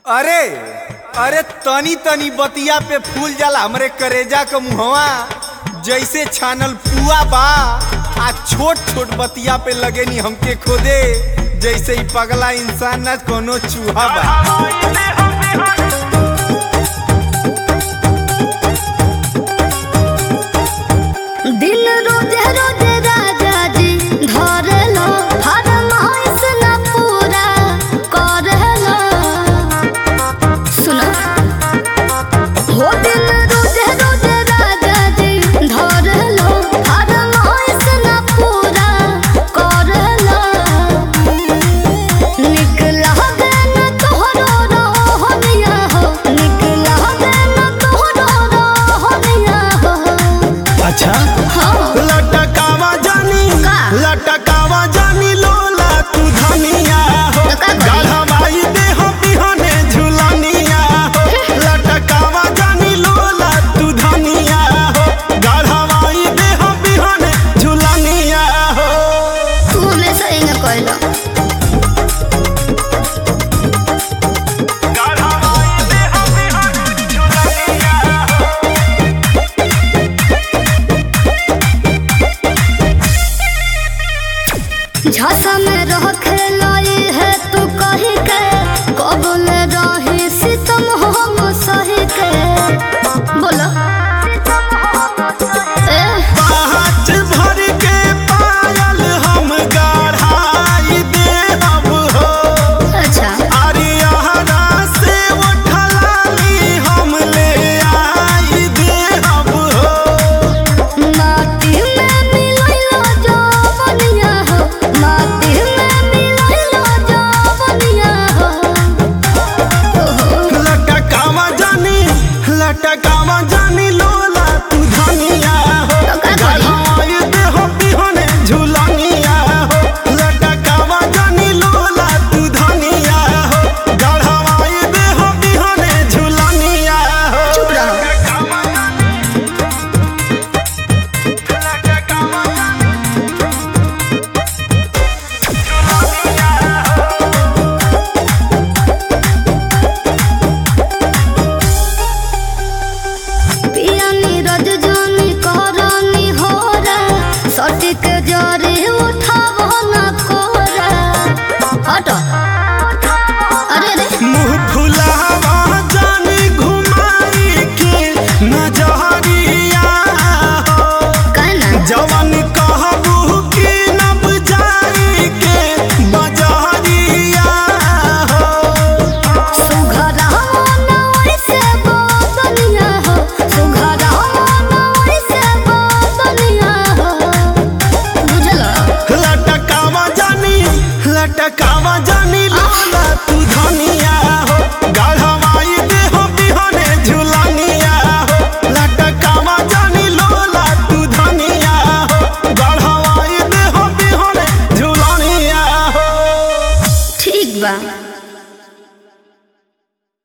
अरे अरे तनी तनी बतिया पे फूल जाला हमरे करेजा क मुहवा जैसे छानल पुआ बा आ छोट छोट बतिया पे लगे नी हमके खोदे जैसे ही पगला इंसान न कोनो चूहा बा दिन रोजे रोजे राजा जी धरलो फरमाइश न पूरा करलो सुनो हो दिन रोजे रोजे राजा जी धरलो फरमाइश न पूरा करलो निकला देन तोहरो रोहनिया हो निकला देन तोहरो रोहनिया हो अच्छा हाँ लटकावा जानी का? लटकावा जानी लोला तू धनिया हो तो का करी? गढ़वाई दे हो बिहने झुलनिया हो लटकावा जानी लोला तू धनिया हो गढ़वाई दे हो बिहने झुलनिया हो तू हमेशा ही न कहलो गढ़वाई दे हो बिहने झुलनिया हो झसा में रह खेलाई है तू कही के कबल रही सितम हम सही के बोलो ए पाँच भर के पायल हम गढ़ाई दे अब हो अच्छा अरियाना से उठलाली हम ले आई दे अब हो माटी में मिलैलो जवनिया हो माटी में मिलैलो जवनिया हो ओहो लटकावा जानी लटकावा